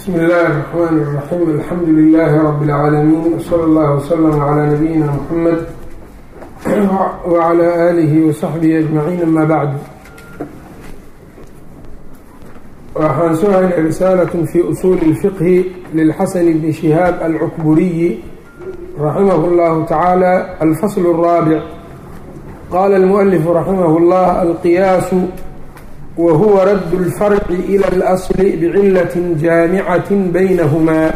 bsmi illaahi الرحmn الرaxيim alxamdu لilaahi rab اlcaalamiin wslى اllah wslm عlى nabiyina mxamed wعlى alihi وsaxbihi aجmaciin ama bacd waxaan soo haynay risaalat fi usuuli اlfiqhi lilxasan bni shihaab alcukburiyi raximah اllahu tacaala alfasl الraabic qala اlmualifu raximah اllah alqiyaasu whuwa radd اlfarci ilى اlasl bcilaة jaamicaة baynahumaa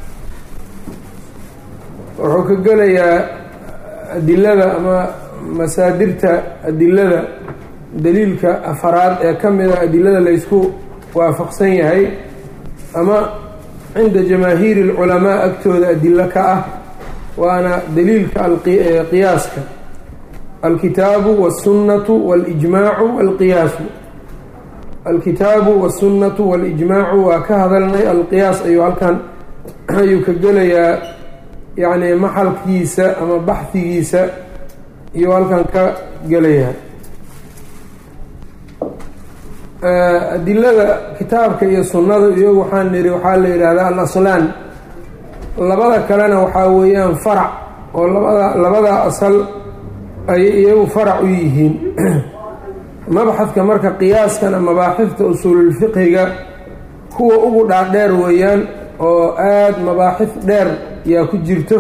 wuxuu ka gelayaa adilada ama masaadirta adilada daliilka afaraad ee ka mida adilada laysku waafaqsan yahay ama cinda jamaahiiri اlculamaa agtooda adilo ka ah waana daliilka qiyaaska alkitaabu wالsunaةu wاlijmaacu wاlqiyaasu alkitaabu wاsunnatu waاlijmaacu waa ka hadalnay alqiyaas ayuu halkan ayuu ka gelayaa yacni maxalkiisa ama baxhigiisa iyuu halkan ka gelayaa adilada kitaabka iyo sunnada iyagu waxaan nidhi waxaa la yidhaahdaa alaslaan labada kalena waxaa weeyaan farac oo labada labada asal ay iyagu farac u yihiin mabxadka marka qiyaaskana mabaaxifta usuululfiqhiga kuwa ugu dhaadheer weeyaan oo aada mabaaxif dheer yaa ku jirto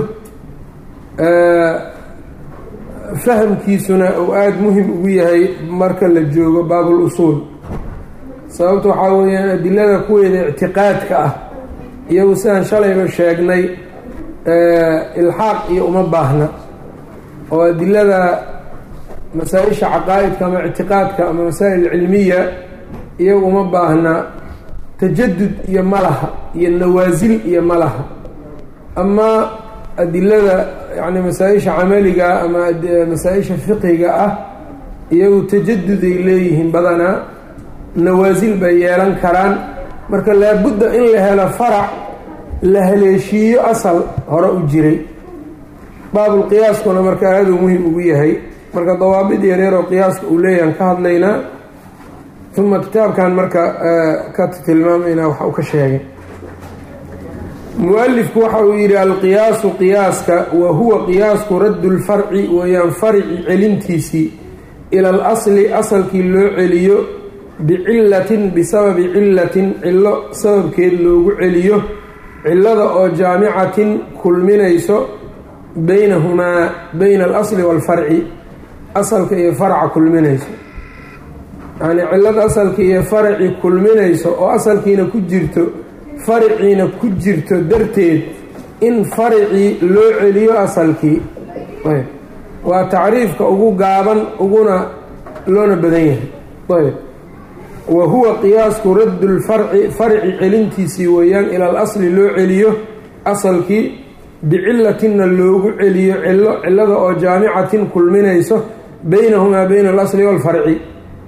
fahamkiisuna uu aada muhim ugu yahay marka la joogo baabul usuul sababta waxaa weeyaan adilada kuweeda ictiqaadka ah iyagu sidaan shalayba sheegnay ilxaaq iyo uma baahna oo adilada masaa-isha caqaa'idka ama ictiqaadka ama masaa'il cilmiya iyagu uma baahna tajadud iyo malaha iyo nawaasil iyo malaha ama adilada yani masaa-isha camaliga ama masaa-isha fiqiga ah iyagu tajaduday leeyihiin badanaa nawaasil bay yeelan karaan marka laabudda in la helo farac la haleeshiiyo asal hore u jiray baabulqiyaaskuna marka aaduu muhim ugu yahay marka dawaabid yareeroo qiyaaska uu leeyahan ka hadlaynaa uma kitaabkan marka ka tilmaamayna waxa uu ka sheegay mu-alifku waxa uu yidhi alqiyaasu qiyaaska wa huwa qiyaasku raddu lfarci weeyaan farici celintiisii ila al asli asalkii loo celiyo bicilatin bisababi cilatin cillo sababkeed loogu celiyo cillada oo jaamicatin kulminayso baynahumaa bayna alasli waalfarci asalka iyo faraca kulminayso yacnii cillada asalka iyo faraci kulminayso oo asalkiina ku jirto fariciina ku jirto darteed in faricii loo celiyo asalkii waa tacriifka ugu gaaban uguna loona badan yahay ayb wa huwa qiyaasku raddu lfarci farci celintiisii weeyaan ila al asli loo celiyo asalkii bicilatinna loogu celiyo cillo cillada oo jaamicatin kulminayso baynahumaa bayna alasli waalfarci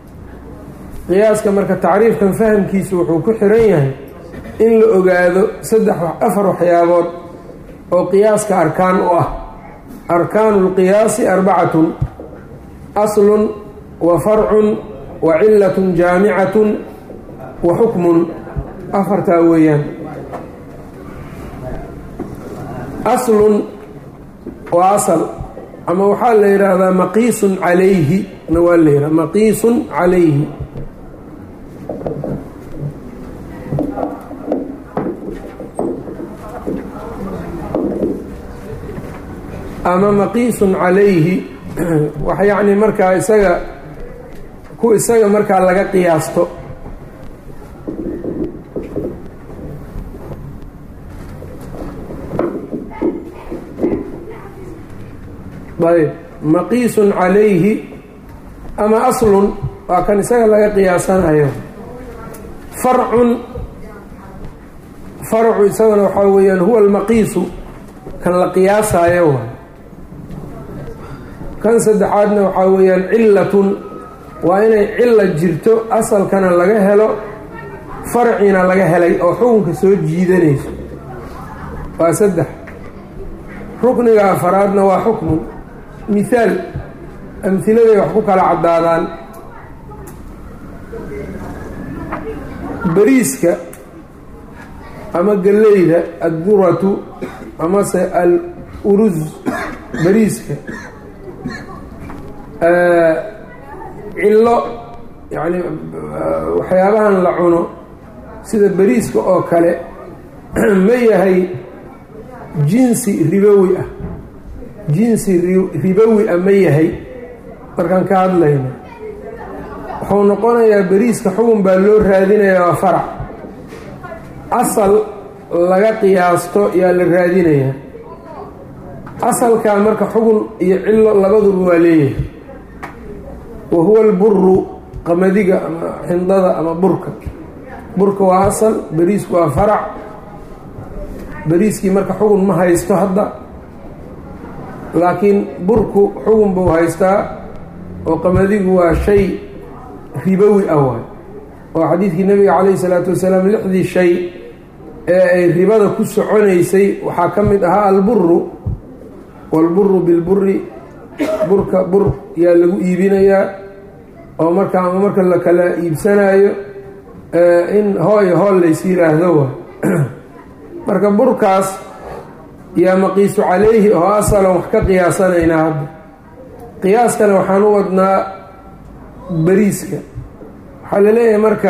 qiyaaska marka tacriifkan fahamkiisu wuxuu ku xiran yahay in la ogaado saddex afar waxyaabood oo qiyaaska arkaan u ah arkaanu lqiyaasi arbacatun aslun wa farcun wa cilatun jaamicatun wa xukmun afartaa weeyaan aslun waa asal ama waxaa la yidhaahdaa maqiisun calayhi na waa la yidhaha maqiisun calayhi ama maqiisun calayhi wax yacni markaa isaga ku isaga markaa laga qiyaasto ayb maqiisun calayhi ama aslun waa kan isaga laga qiyaasanayo farcun farcu isagana waxaa weeyaan huwa almaqiisu kan la qiyaasayo waay kan saddexaadna waxaa weeyaan cilatun waa inay cilla jirto asalkana laga helo farcina laga helay oo xukunka soo jiidanayso waa saddex rukniga afaraadna waa xukmun mithaal amhiladay wax ku kala caddaadaan bariiska ama galleyda adduratu amase al uruz bariiska cillo yacni waxyaabahan la cuno sida bariiska oo kale ma yahay jinsi ribowi ah jinsi ribowi ah ma yahay markaan ka hadlayno wuxuu noqonayaa beriiska xugun baa loo raadinayaa waa farac asal laga qiyaasto yaa la raadinayaa asalkaa marka xugun iyo cillo labaduba waa leeyahay wa huwa alburu qamadiga ama xindada ama burka burka waa asal beriisku waa farac beriiskii marka xugun ma haysto hadda laakiin burku xugun buu haystaa oo qamadigu waa shay ribowi ah waay oo xadiidkii nabiga calayhi salaatu wasalaam lixdii shay ee ay ribada ku soconaysay waxaa ka mid ahaa alburu waalburu bilburi burka bur yaa lagu iibinayaa oo marka ama marka la kala iibsanaayo in hooy hool lays yiraahdo waay marka burkaas yaa maqiisu calayhi oo asalan wax ka qiyaasanaynaa hadda qiyaaskana waxaan u wadnaa beriiska waxaa la leeyahay marka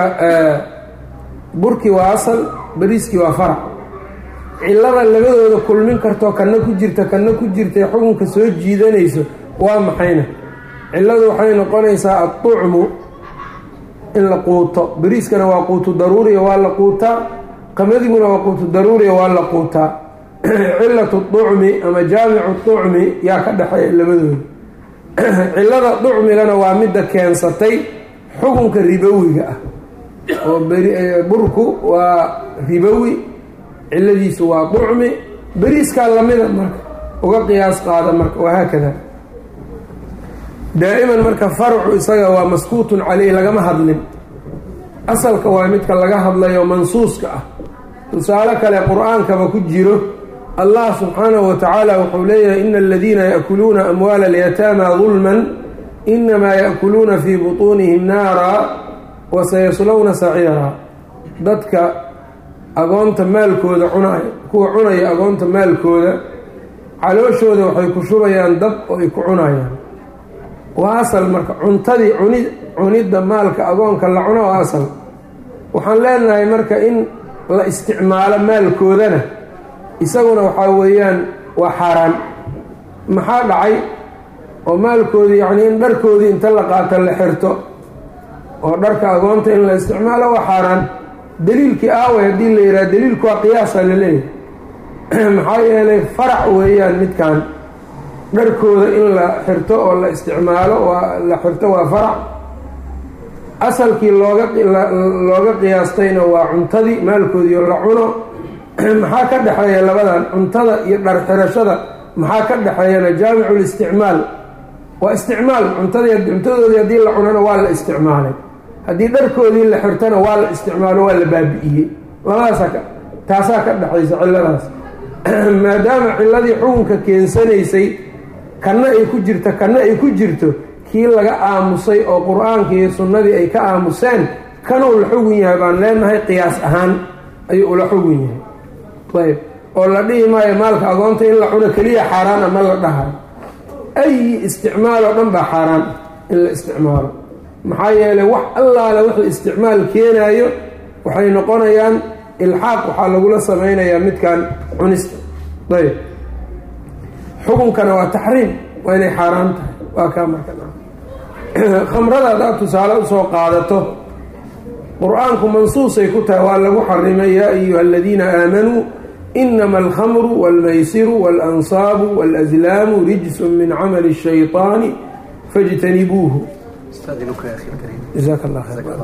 burkii waa asal beriiskii waa farac cillada labadooda kulmin kartoo kanna ku jirta kanna ku jirtay xukunka soo jiidanayso waa maxayna cilladu waxay noqonaysaa adducmu in la quuto beriiskana waa quutu daruuriya waa la quutaa qamadiguna waa quutu daruuriya waa la quutaa cilatu ducmi ama jaamicu ducmi yaa ka dhexeeya labadooda cillada ducmigana waa midda keensatay xukunka ribowiga ah oo burku waa ribowi cilladiisu waa ducmi beriiskaa lamida marka uga qiyaas qaada marka wahaakada daa'iman marka farcu isaga waa maskuutun caleyh lagama hadlin asalka waa midka laga hadlayo mansuuska ah tusaale kale qur-aankaba ku jiro allah subxaanahu wa tacaala wuxuu leeyahay ina aladiina yaakuluuna amwaala alyataama dulman inamaa yaakuluuna fii butuunihim naara wa sayaslowna saciira dadka agoonta maalkooda cunay kuwa cunaya agoonta maalkooda calooshooda waxay ku shubayaan dab oo ay ku cunayaan waa asal marka cuntadii cuni cunidda maalka agoonka la cuno waa asal waxaan leenahay marka in la isticmaalo maalkoodana isaguna waxaa weeyaan waa xaaraan maxaa dhacay oo maalkoodii yacnii in dharkoodii inta la qaato la xirto oo dharka agoonta in la isticmaalo waa xaaraan daliilkii aaway haddii la yidhaha daliilku waa qiyaasa la leeyahay maxaa yeelay farac weeyaan midkan dharkooda in la xirto oo la isticmaalo waa la xirto waa farac asalkii looga looga qiyaastayna waa cuntadii maalkoodiio la cuno maxaa ka dhexeeya labadan cuntada iyo dhar xirashada maxaa ka dhexeeyana jaamicu listicmaal waa isticmaal cuntadii cuntadoodii haddii la cunana waa la isticmaalay haddii dharkoodii la xirtana waa la isticmaalo waa la baabi'iyey labadaasa taasaa ka dhexaysa cilladaas maadaama cilladii xukunka keensanaysay kanna ay ku jirto kanna ay ku jirto kii laga aamusay oo qur-aanka iyo sunnadii ay ka aamuseen kanuu la xugun yahay baan leenahay qiyaas ahaan ayuu ula xugun yahay ayb oo la dhihi maayo maalka agoonta in la cuno keliya xaaraan ama la dhahayo ayi isticmaal oo dhan baa xaaraan in la isticmaalo maxaa yeelay wax allaale wixii isticmaal keenaayo waxay noqonayaan ilxaaq waxaa lagula samaynayaa midkan cunista ayb xukunkana waa taxriim waa inay xaaraan tahay waa kaa marka khamrada haddaad tusaale usoo qaadato qur-aanku mansuusay ku tahay waa lagu xarimay yaa ayuha aladiina aamanuu inama alkhamru walmaysiru waalansaabu waalaslaamu rijsun min camali الshayطaani faاjtanibuuhu jaak allah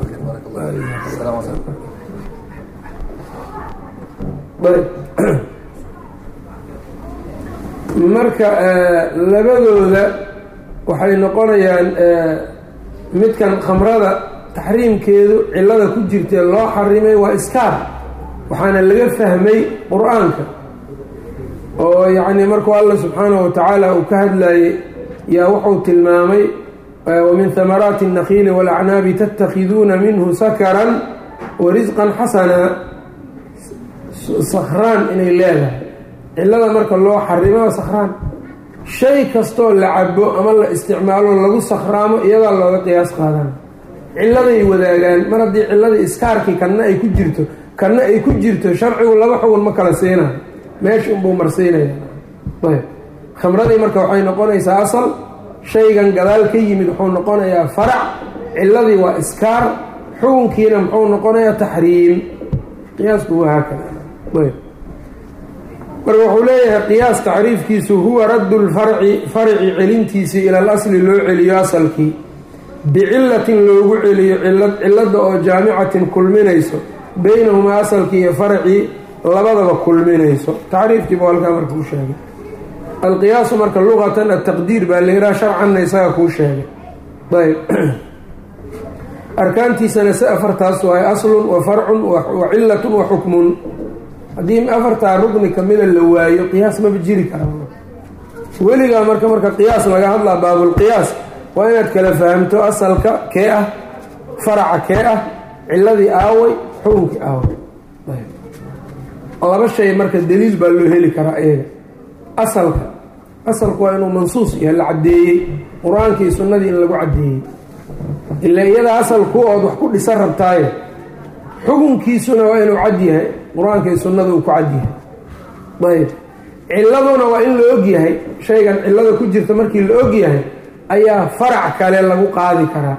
marka labadooda waxay noqonayaan midkan khamrada taxriimkeedu cillada ku jirtee loo xarimay waa iskaar waxaana laga fahmay qur-aanka oo yacnii markuu alla subxaanahu watacaala uu ka hadlayey yaa wuxuu tilmaamay wamin hamaraati الnakiili wاlacnaabi tatakhiduuna minhu sakaran wa risqan xasana sakhraan inay leedahay cillada marka loo xarimo sakhraan shay kastoo la cabo ama la isticmaalo lagu sakhraamo iyadaa looga qiyaas qaadana cilladay wadaagaan mar haddii cilladii iskaarkii kanna ay ku jirto kanna ay ku jirto sharcigu laba xugun ma kala siinayo meesha unbuu marsiinaya ayb khamradii marka waxay noqonaysaa asal shaygan gadaal ka yimid wuxuu noqonayaa farac cilladii waa iskaar xukunkiina muxuu noqonayaa taxriim qiyaasku waa haakada ayb marka wuxuu leeyahay qiyaas tacriifkiisu huwa raddu lfarci farci celintiisii ila al asli loo celiyo asalkii bicillatin loogu celiyo cilladda oo jaamicatin kulminayso beynahumaa asalkii iyo farcii labadaba kulminayso tacriifkiiba halkaa marka u sheegay alqiyaasu marka luqatan ataqdiir baa layidhaha sharcanna isaga kuu sheegay ayb arkaantiisana si afartaas waay aslun wa farcun wa cilatun wa xukmun haddii afartaa rugni kamida la waayo qiyaas maba jiri kara weligaa marka marka qiyaas laga hadlaa baabulqiyaas waa inaad kala fahamto asalka kee ah faraca kee ah ciladii aaway xukunkii aaway laba shay marka daliil baa loo heli karaa iyaga asalka asalku waa inuu mansuus yahay la caddeeyey qur-aankii sunnadii in lagu caddeeyey ilaa iyada asalku ood wax ku dhisan rabtaaye xukunkiisuna waa inuu cad yahay qur-aankii sunnada uu ku cad yahay ayb ciladuna waa in la og yahay shaygan cillada ku jirta markii la og yahay ayaa farac kale lagu qaadi karaa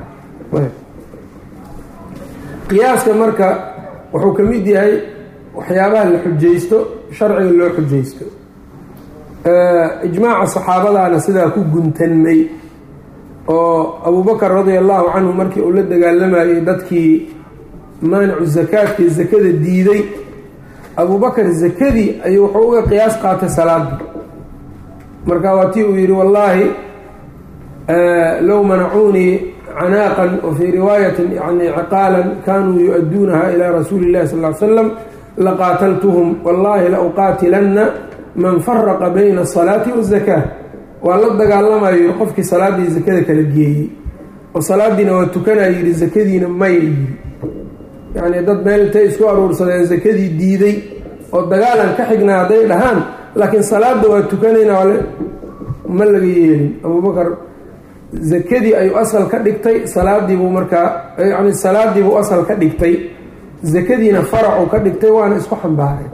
qiyaaska marka wuxuu ka mid yahay waxyaabaha la xujaysto sharciga loo xujaysto ijmaaca saxaabadaana sidaa ku guntanmay oo abubakar radia allahu canhu markii uu la dagaalamayay dadkii maanicu zakaadkii zakada diiday abubakar zakadii ayuu wuxuu uga qiyaas qaatay salaadii marka waa tii uu yidhi wallaahi low manacuunii canaaqan wa fii riwaayatin yani ciqaalan kanuu yu-aduunaha ilaa rasuuli illahi sal ly slam laqaataltuhum wallahi la uqaatilanna man faraqa bayna asalaati wazakaa waa la dagaalamayo qofkii salaadii zakada kala geeyey oo salaadiina waa tukanaa yidhi zakadiina maya yidhi yacni dad meel intay isku aruursadeen zakadii diiday oo dagaalan ka xignaa hadday dhahaan laakiin salaada waa tukanayna ale ma laga yeelin abubakar zakadii ayuu asal ka dhigtay salaadiibuu markaa yani salaadiibuu asal ka dhigtay zakadiina faracuu ka dhigtay waana isku xambaareen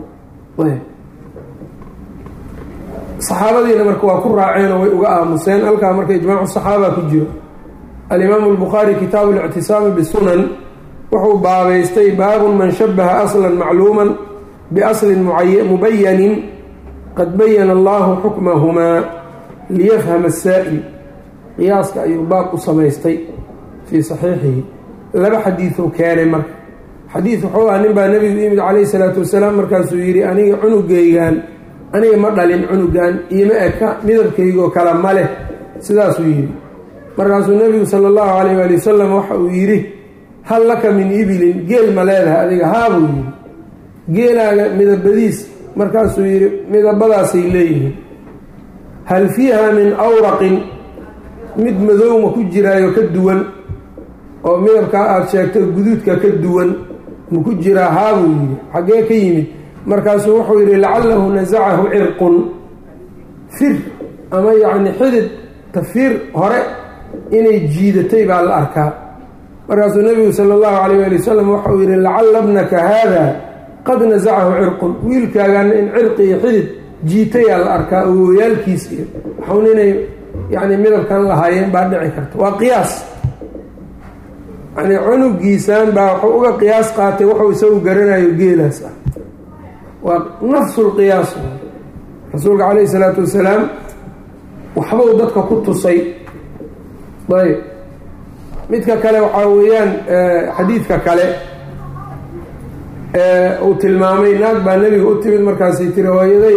saxaabadiina marka waa ku raaceen oo way uga aamuseen halkaa marka ijmaacu saxaaba ku jiro alimaamu albukhaari kitaabu lictisaami bisunan wuxuu baabaystay baabun man shabaha aslan macluuman biaslin mubayanin qad bayana allahu xukmahumaa liyafhama asaa'il qiyaaska ayuu baab u samaystay fii saxiixihi laba xadiiduu keenay marka xadiid wuxuu ah nin baa nebigu yimid calayhi salaatu wasalaam markaasuu yidhi aniga cunugaygaan aniga ma dhalin cunugan ioma eka midabkaygoo kale ma leh sidaasuu yidhi markaasuu nebigu sala allahu calayh waali wasalam waxa uu yidhi hal laka min ibilin geel ma leedahay adiga haabuu yidhi geelaaga midabadiis markaasuu yidhi midabadaasay leeyihiin hal fiiha min awraqin mid madowma ku jiraayo ka duwan oo midabkaa aada sheegto guduudka ka duwan ma ku jiraa haabuu yidhi xaggee ka yimid markaasuu wuxuu yidhi lacalahu nasacahu cirqun fir ama yacni xidid tafiir hore inay jiidatay baa la arkaa markaasuu nebigu sala allahu calayh ali wasalam waxauu yidhi lacalla bnaka haada qad nasacahu cirqun wiilkaagana in cirqi iyo xidid jiitayaa la arkaa awooyaalkiis iyo waxun inay yacni midabkan lahaayeen baa dhici karta waa qiyaas yani cunugiisaan baa wuxuu uga qiyaas qaatay wuxuu isagu garanayo geelaas ah waa nafsu lqiyaas rasuulka calayhi isalaatu wasalaam waxbuu dadka ku tusay ayb midka kale waxaa weeyaan xadiidka kale uu tilmaamay naag baa nebiga u timid markaasay tiri hooyaday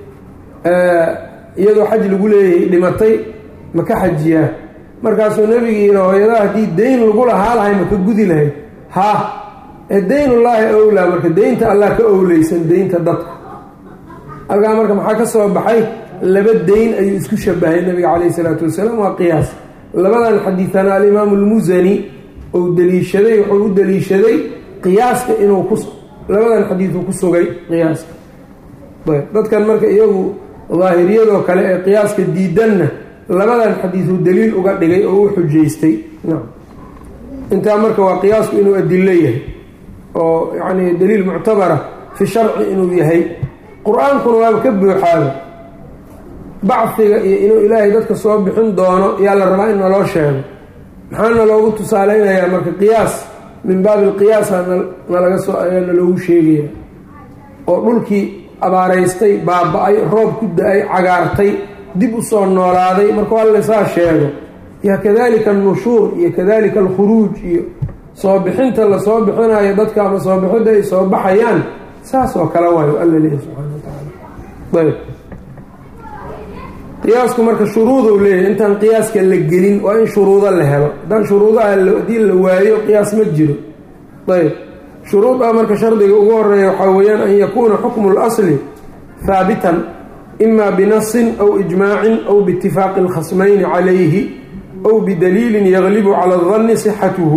iyadoo xaj lagu leeyahay dhimatay ma ka xajiyaa markaasuu nebiga yidhi hooyada haddii dayn lagu lahaa lahay ma ka gudi lahayd ha ee daynullaahi owlaa marka deynta allah ka owleysan deynta dadka halkaa marka maxaa ka soo baxay laba deyn ayuu isku shabahay nabiga calayhi salaatu wasalaam waa qiyaas labadan xadiidana alimaamu almusani ou deliishaday wuxuu u deliishaday qiyaaska inuu ku labadan xadiiduu ku sugay qiyaaska ayb dadkan marka iyagu daahiriyadoo kale ee qiyaaska diidanna labadan xadiiduu daliil uga dhigay oo u xujaystay nacam intaa marka waa qiyaasku inuu adilo yahay oo yacni daliil muctabara fi sharci inuu yahay qur-aankuna waaba ka buuxaaba bacfiga iyo inuu ilaahay dadka soo bixin doono yaa la rabaa in naloo sheego maxaana loogu tusaaleynayaa marka qiyaas min baabi alqiyaasa nalaga soo ayaa naloogu sheegaya oo dhulkii abaaraystay baaba-ay roob ku da-ay cagaartay dib u soo noolaaday markuu alle saa sheego ya kadalika annushuur iyo kadalika alkhuruuj iyo soo bixinta lasoo bixinayo dadka ama soo bixidda ay soo baxayaan saas oo kale waayo alla leeyahy subxana wa tacaala ayb qiyaasku marka shuruuduu leeyahay intaan qiyaaska la gelin waa in shuruudo la helo haddaan shuruudaha haddii la waayo qiyaas ma jiro ayb shuruudaa marka shardiga ugu horeeya waxaa weeyaan an yakuuna xukmu اlasli haabitan ima binasin aw ijmaacin aw biitifaaqi اlkhasmayni calayhi aw bidaliilin yaglibu cala اdanni sixatuhu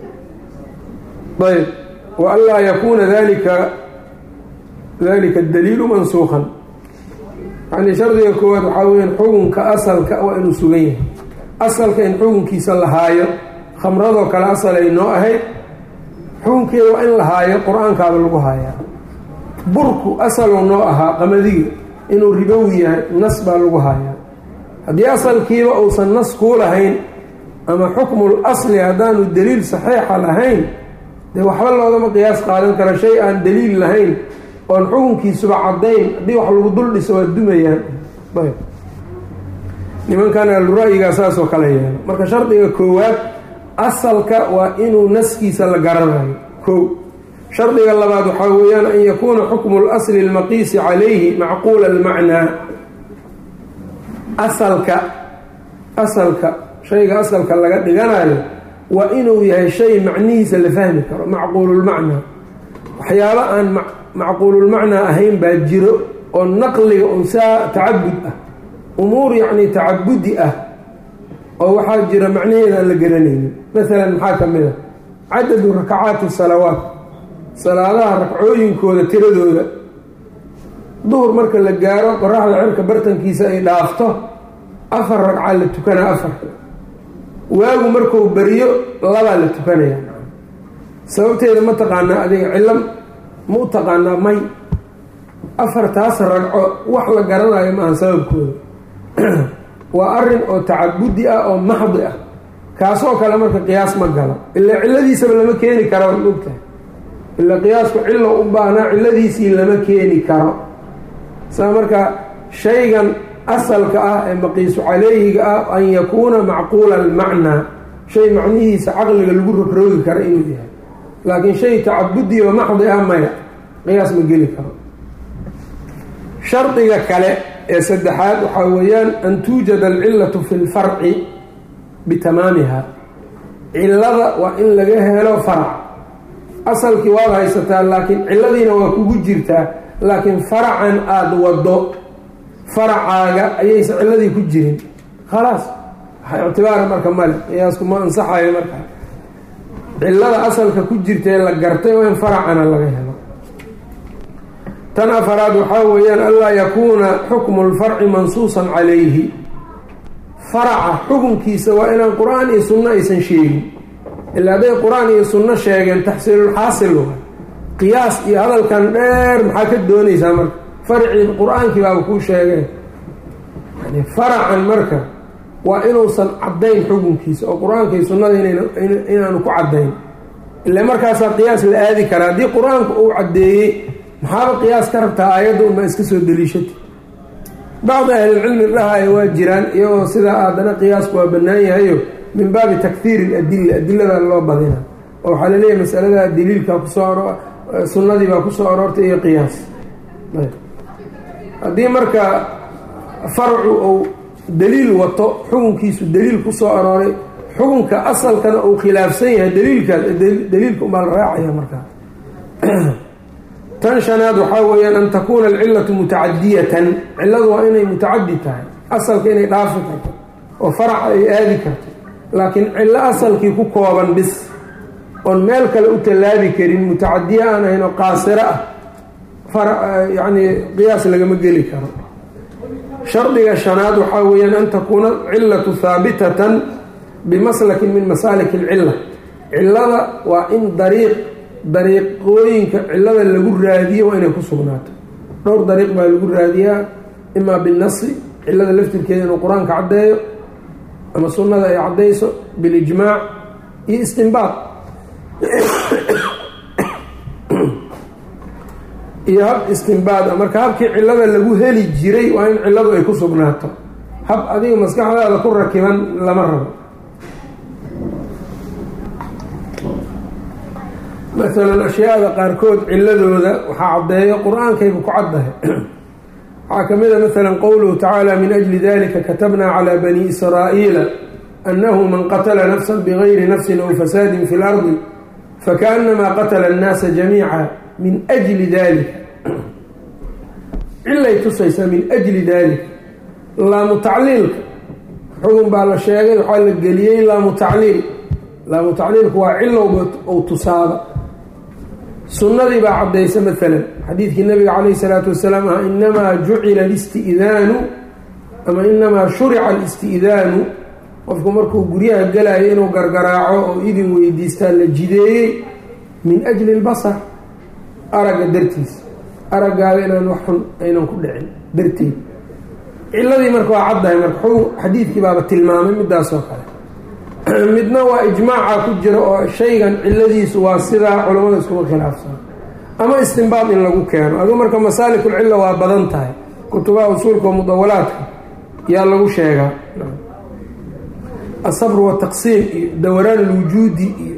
ayb wa an laa yakuuna dalika dalika daliilu mansuukan yacni shardiga koowaad waxaa weyaan xukunka asalka waa inuu sugan yahay asalka in xukunkiisa la haayo khamradoo kale asal ay noo ahayd xukunkeeda waa in la haayo qur-aankaaba lagu haayaa burku asaluu noo ahaa qamadiga inuu ribowi yahay nas baa lagu haayaa haddii asalkiiba uusan nas kuu lahayn ama xukmul asli haddaanu daliil saxiixa lahayn dee waxba loogama qiyaas qaadan kara shay aan daliil lahayn oon xukunkiisuba caddayn haddii wax lagu dul dhiso waa dumayaan ayb nimankan alura-yigaa saasoo kale yeelo marka shardiga koowaad asalka waa inuu naskiisa la garanayo kow shardiga labaad waxaa weeyaan an yakuuna xukmu lasli almaqiisi calayhi macquula almacnaa asalka asalka shayga asalka laga dhiganayo waa inuu yahay shay macnihiisa la fahmi karo macquululmacnaa waxyaaba aan macquululmacnaa ahayn baa jiro oo naqliga un saa tacabud ah umuur yacni tacabudi ah oo waxaa jira macnaheeda aan la garanaynin masalan maxaa ka mid a cadadu rakacaati salawaat salaadaha rakcooyinkooda tiradooda duhur marka la gaaro qoraxda cirka bartankiisa ay dhaafto afar ragca la tukanaa afar waagu markuu beriyo labaa la tukanaya sababteeda ma taqaanaa adiga cillo ma u taqaanaa may afartaas ragco wax la garanayo maaha sababkooda waa arin oo tacabudi ah oo maxdi ah kaasoo kale marka qiyaas ma galo ilaa cilladiisaba lama keeni karo mogtahay ilaa qiyaasku cillo u baahnaa cilladiisii lama keeni karo saa marka shaygan asalka ah ee maqiisu caleyhiga ah an yakuuna macquula almacnaa shay macnihiisa caqliga lagu rogroogi karo inuu yahay laakiin shay tacabudi oo maxdi ah maya qiyaas ma geli karo shardiga kale ee saddexaad waxaa weeyaan an tuujada alcillatu fi lfarci bitamaamiha cillada waa in laga helo farac asalkii waad haysataa laakiin cilladiina waa kugu jirtaa laakiin faracan aada wado faracaaga ayaysan cilladii ku jirin khalaas waxa ictibaara marka male qiyaasku ma ansaxayo marka cillada asalka ku jirtaee la gartay waa in faracana laga helo tan afaraad waxaa weeyaan anlaa yakuuna xukmu lfarci mansuusan calayhi faraca xukunkiisa waa inaan qur-aan iyo sunno aysan sheegin ilaa hadday qur-aan iyo sunno sheegeen taxsiilulxaasil waa qiyaas iyo hadalkan dheer maxaa ka doonaysaa marka farcii qur-aankii baaba kuu sheegeen yani faracan marka waa inuusan caddayn xukunkiisa oo qur-aanka iyo sunnada inaanu ku caddayn ila markaasaa qiyaas la aadi karaa haddii qur-aanku uu caddeeyey maxaaba qiyaas ka rabtaa aayadda unbaa iska soo daliishata bacdi ahlilcilmi dhahaaya waa jiraan iyagoo sidaa haddana qiyaasku waa bannaan yahayo min baabi takhiiri iladilla adilada loo badina oo waxaa laleeyahay masalada daliilka kusoo sunnadii baa kusoo aroortay iyo qiyaas haddii marka farcu uu daliil wato xukunkiisu daliil kusoo arooray xukunka asalkana uu khilaafsan yahay daliilkaas daliilka unbaa la raacaya markaa tan shanaad waxaa weeyaan an takuuna alcillatu mutacadiyatan cilladu waa inay mutacadi tahay asalka inay dhaafi karto oo faraca ay aadi karto laakiin cillo asalkii ku kooban bis oon meel kale u tallaabi karin mutacadiye aan ahayn oo qaasiro ah yani qiyaas lagama geli karo shardiga shanaad waxaa weeyaan an takuuna cilatu haabitatan bimaslakin min masaalik alcilla cillada waa in dariiq dariiqooyinka cillada lagu raadiyo waa inay ku sugnaato dhowr dariiq baa lagu raadiyaa imaa binasi cillada laftirkeeda inuu qur-aanka caddeeyo ama sunnada ay caddayso bilijmaac iyo istinbaad iyo hab istinbaad a marka habkii cillada lagu heli jiray waa in cilladu ay ku sugnaato hab adiga maskaxdaada ku rakiban lama rabo masalan ashyaada qaarkood ciladooda waxaa caddeeyo qur-aankayba ku caddahay waxaa ka mid a masalan qowluhu tacaala min ajli dalika katabna calaa bani israa'iila annahu man qatala nafsan bigayri nafsin aw fasaadin fi lardi fakaanamaa qatala annaasa jamiica min ajli dalika cilay tusaysaa min ajli dalika laamu tacliilka xugun baa la sheegay waxaa la geliyey laamu tacliil laamu tacliilku waa cilowba ou tusaaba sunnadii baa caddaysa maalan xadiidkii nabiga calayhi salaatu wasalaam ah inamaa jucila alisti'daanu ama inamaa shurica alisti'daanu qofku markuu guryaha galayo inuu gargaraaco oo idin weydiistaa la jideeyey min ajli lbasar aragga dartiisa araggaaga inaan wax xun aynan ku dhicin darteed ciladii marka waa caddahay marka xadiidkii baaba tilmaamay midaasoo kale midna waa ijmaaca ku jira oo shaygan ciladiisu waa sidaa culammada iskuma khilaafsan ama istinbaad in lagu keeno aduu marka masaalikulcilla waa badan tahay kutubaha usuulka oo mudawalaadka yaa lagu sheegaa asabr wataqsiim iyo dawraan alwujuudi iyo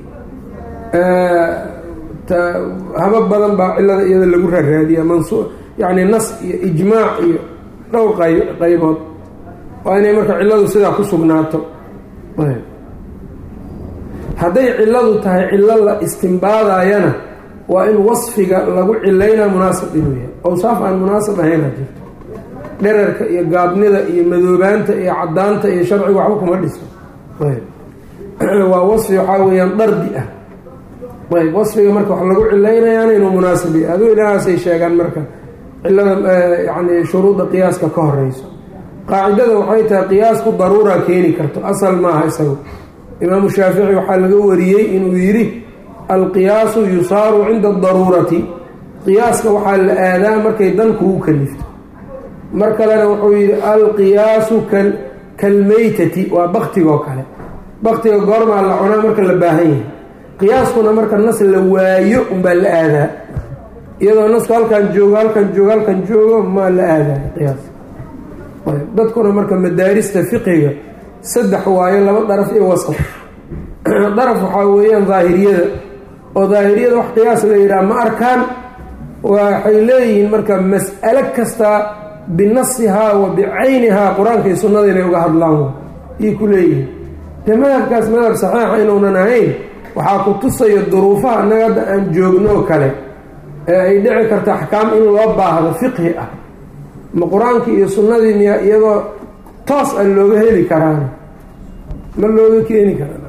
habab badan baa cilada iyada lagu raaraadiya mansu yani nas iyo ijmaac iyo dhowr qaybood waa inay marka ciladu sidaa ku sugnaato hadday ciladu tahay cilo la istimbaadayana waa in wasfiga lagu cilaynaa munaasab inuu yahay awsaaf aan munaasab ahaynaa jirto dherarka iyo gaabnida iyo madoobaanta iyo cadaanta iyo sharciga waxba kuma dhiso waa wasfi waxaa weeyaan dardi ah ayb wasfiga marka wax lagu cilaynayaana inuu munaasib yahay aduu ilahaasay sheegaan marka cilada yani shuruudda qiyaaska ka horeyso qaacidada waxay tahay qiyaasku daruura keeni karto asal maaha isagu imaamu shaafici waxaa laga wariyey inuu yidhi alqiyaasu yusaaru cinda adaruurati qiyaaska waxaa la aadaa markay dan kugu kalifto mar kalena wuxuu yidhi alqiyaasu kalmeytati waa baktigoo kale baktiga goormaa la cunaa marka la baahan yahay qiyaaskuna marka nas la waayo unbaa la aadaa iyadoo nasku halkan joogo halkan joogo halkan joogo maa la aadaa qiyaas dadkuna marka madaarista fiqiga saddex waayo laba daraf iyo wasaf daraf waxaa weeyaan daahiriyada oo daahiriyada wax qiyaas la yidhaha ma arkaan waxay leeyihiin marka mas'alo kasta binasihaa wa bicaynihaa qur-aanka iyo sunnada inay uga hadlaan yay ku leeyihiin dee madhabkaas madhab saxiixa inuunan ahayn waxaa ku tusaya duruufaha annaga hadda aan joogno oo kale ee ay dhici karto axkaam in loo baahdo fiqhi ah ma qur-aankii iyo sunnadii miya iyadoo toos a looga heli karaan ma looga keeni karaa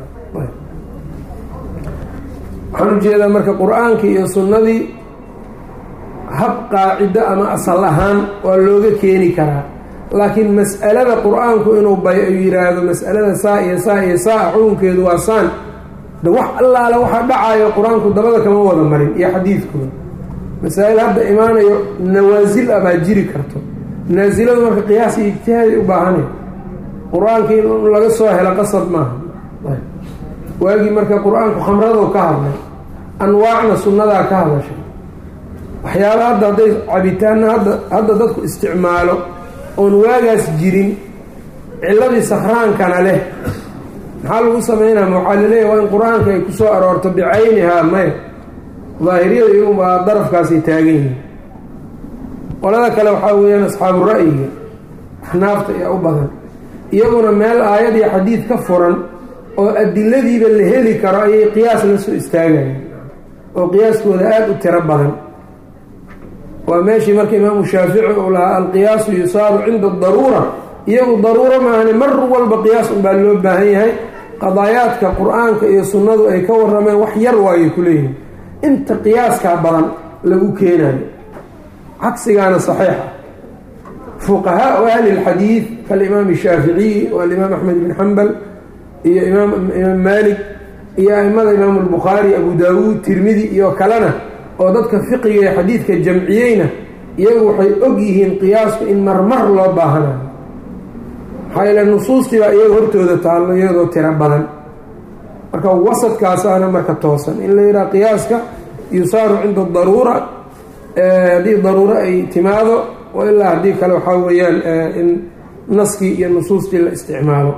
waxaan ujeedaa marka qur-aankii iyo sunnadii hab qaacido ama asal ahaan waa looga keeni karaa laakiin mas'alada qur-aanku inuu bay yiraahdo mas'alada saa iyo saa iyo saa xukunkeedu waa saan de wax allaale waxa dhacayo qur-aanku dabada kama wada marin iyo xadiidkooda masaa-il hadda imaanayo nawaasil ah baa jiri karto naasiladu marka qiyaas iyo ijtihaaday u baahanay qur-aankii in laga soo helo qasab maaha waagii marka qur-aanku khamradu ka hadlay anwaacna sunnadaa ka hadashay waxyaaba hadda hadday cabitaanna hadda hadda dadku isticmaalo oon waagaas jirin ciladii sakraankana leh maxaa lagu sameynaa ma waxaa laleeyahy waa in qur-aanka ay kusoo aroorto bicaynihaa maya daahiriyada iyagunbaa darafkaasay taagan yihiin qolada kale waxaa weeyaan asxaabu ra'yiga axnaafta ayaa u badan iyaguna meel aayad iyo xadiid ka furan oo adiladiiba la heli karo ayay qiyaas la soo istaagayaan oo qiyaaskooda aada u tiro badan waa meeshii marka imaamu shaafici uu lahaa alqiyaasu yusaaru cinda daruura iyagu daruuro maahane mar walba qiyaas unbaa loo baahan yahay qadaayaadka qur-aanka iyo sunnadu ay ka warameen wax yar waayay ku leeyihin inta qiyaaskaa badan lagu keenayo cagsigaana saxiixa fuqahaau ahli lxadiid kaalimaam shaaficiyi waalimaam axmed ibn xambal iyo imaam imaam maalik iyo aimada imaamu lbukhaari abu daawuud tirmidi iyo kalena oo dadka fiqiga ee xadiidka jamciyeyna iyagu waxay og yihiin qiyaasku in marmar loo baahanayo maxaa yeele nusuustii baa iyaga hortooda taallo iyadoo tiro badan marka wasadkaasaana marka toosan in la yidhaha qiyaaska yusaaru cinda daruura haddii daruuro ay timaado ilaa haddii kale waxaa weeyaan in naskii iyo nusuustii la isticmaalo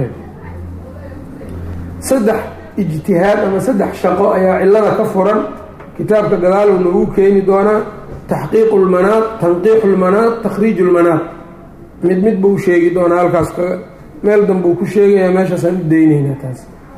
saddex ijtihaad ama saddex shaqo ayaa cilada ka furan kitaabka gadaalow nagu keeni doonaa taxqiiqu lmanaad tanqiixu lmanaad takhriiju lmanaad mid mid buu sheegi doonaa halkaas meel danbuu ku sheegaya meeshaasaan u dayneynaa taas